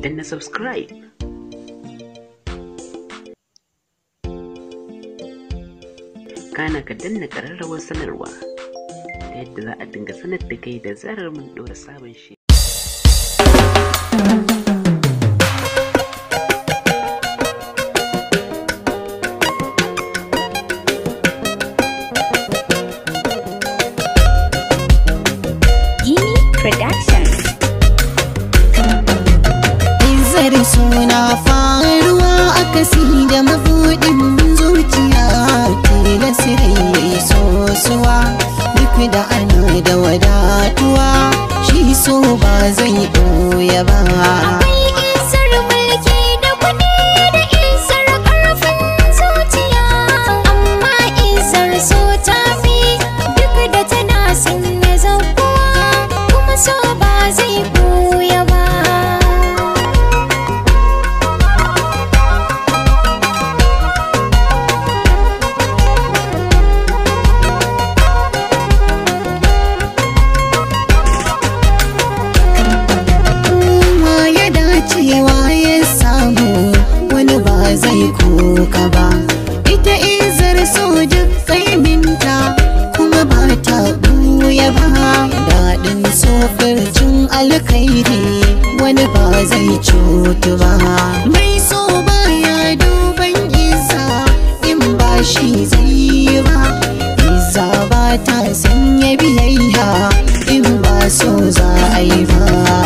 danna subscribe kana ka danna ƙararrawar sanarwa ta yadda za a dinga sanar da kai da zarar mun ɗora sabon shi Gini Production. Izar suna faruwa a kasi da mabuɗin zuciya tilas rai sosuwa duk da ana da wadatuwa shi so ba zai ɓoye ba. Akwai isar mulki da kuɗi da isar ƙarfin zuciya. Amma isar so ta fi duk da tana sanya zakuwa. Kuma so ba zai ɓuya ba. Kowa ya dacewa ya samu wani ba zai koka ba. Ita izar so duk kaiminta kuma ba ta buya ba. Daɗin so firjin alkairi wani ba zai cutu ba. Mai so baya duban isa in ba shi zai yi ba. Iza ba ta sanya biyayya in ba so za a yi ba.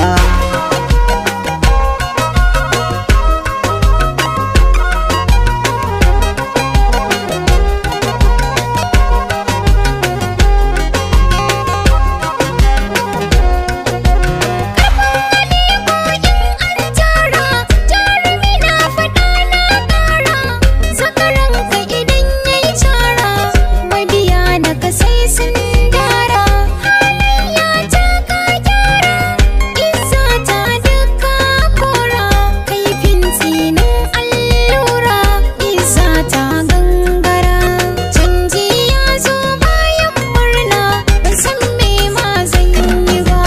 tara jarumi na faɗa na ƙara zakaranka idan ya yi cara mabiya na ka sai sun dara halayya ta ka gyara isa ta duka kora kaifin tsinin allura isa ta gangara canji ya zo bayan murna ban san me ma zan yi ba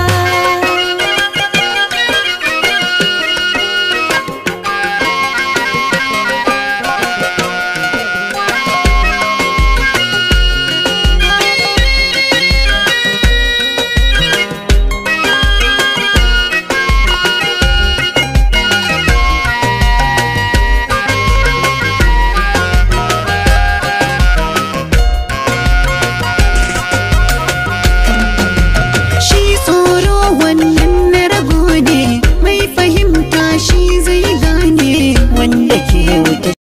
Shi tsoro wannan na rago ne mai fahimta shi zai gane wanda ke wuta